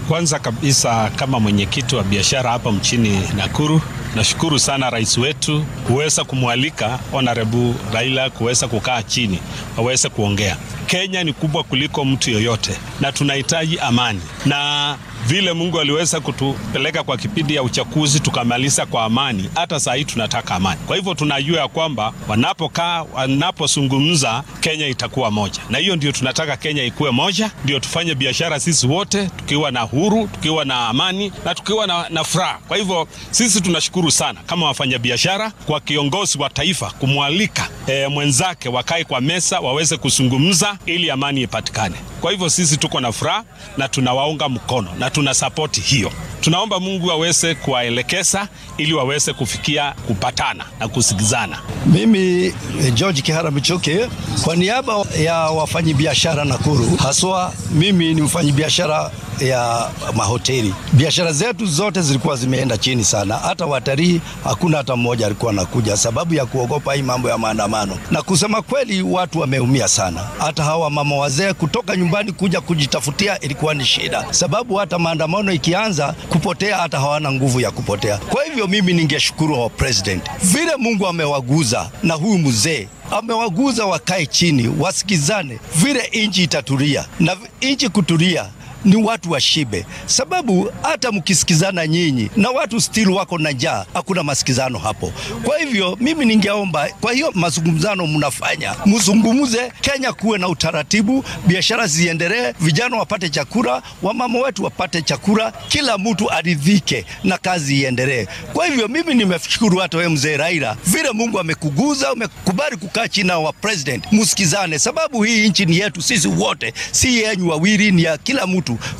Kwanza kabisa kama mwenyekiti wa biashara hapa mchini Nakuru, nashukuru sana rais wetu kuweza kumwalika Honorable Raila kuweza kukaa chini waweze kuongea. Kenya ni kubwa kuliko mtu yoyote na tunahitaji amani, na vile Mungu aliweza kutupeleka kwa kipindi ya uchaguzi tukamaliza kwa amani, hata saa hii tunataka amani. Kwa hivyo tunajua ya kwamba wanapokaa, wanapozungumza, Kenya itakuwa moja, na hiyo ndio tunataka Kenya ikuwe moja, ndio tufanye biashara sisi wote tukiwa na huru, tukiwa na amani na tukiwa na, na furaha. Kwa hivyo sisi tunashukuru sana kama wafanyabiashara kwa kiongozi wa taifa kumwalika e, mwenzake wakae kwa meza waweze kuzungumza ili amani ipatikane. Kwa hivyo sisi tuko na furaha na tunawaunga mkono na tuna sapoti hiyo. Tunaomba Mungu aweze kuwaelekeza ili waweze kufikia kupatana na kusikizana. Mimi George Kihara Michoke kwa niaba ya wafanyabiashara Nakuru, haswa mimi ni mfanyabiashara ya mahoteli. Biashara zetu zote zilikuwa zimeenda chini sana, hata watalii hakuna hata mmoja alikuwa anakuja sababu ya kuogopa hii mambo ya maandamano. Na kusema kweli, watu wameumia sana, hata hawa mama wazee kutoka nyumbani kuja kujitafutia ilikuwa ni shida, sababu hata maandamano ikianza kupotea, hata hawana nguvu ya kupotea. Kwa hivyo mimi ningeshukuru wa president vile Mungu amewaguza na huyu mzee amewaguza, wakae chini wasikizane, vile inchi itatulia na inchi kutulia ni watu washibe, sababu hata mkisikizana nyinyi na watu still wako na njaa, hakuna masikizano hapo. Kwa hivyo mimi ningeomba, kwa hiyo mazungumzano mnafanya, mzungumuze, Kenya kuwe na utaratibu, biashara ziendelee, vijana wapate chakula, wamama wetu wapate chakula, kila mtu aridhike na kazi iendelee. Kwa hivyo mimi nimeshukuru hata wewe mzee Raila, vile Mungu amekuguza, umekubali kukaa chini na wa president, msikizane, sababu hii nchi ni yetu sisi wote, si yenyu wawili, ni ya kila mtu.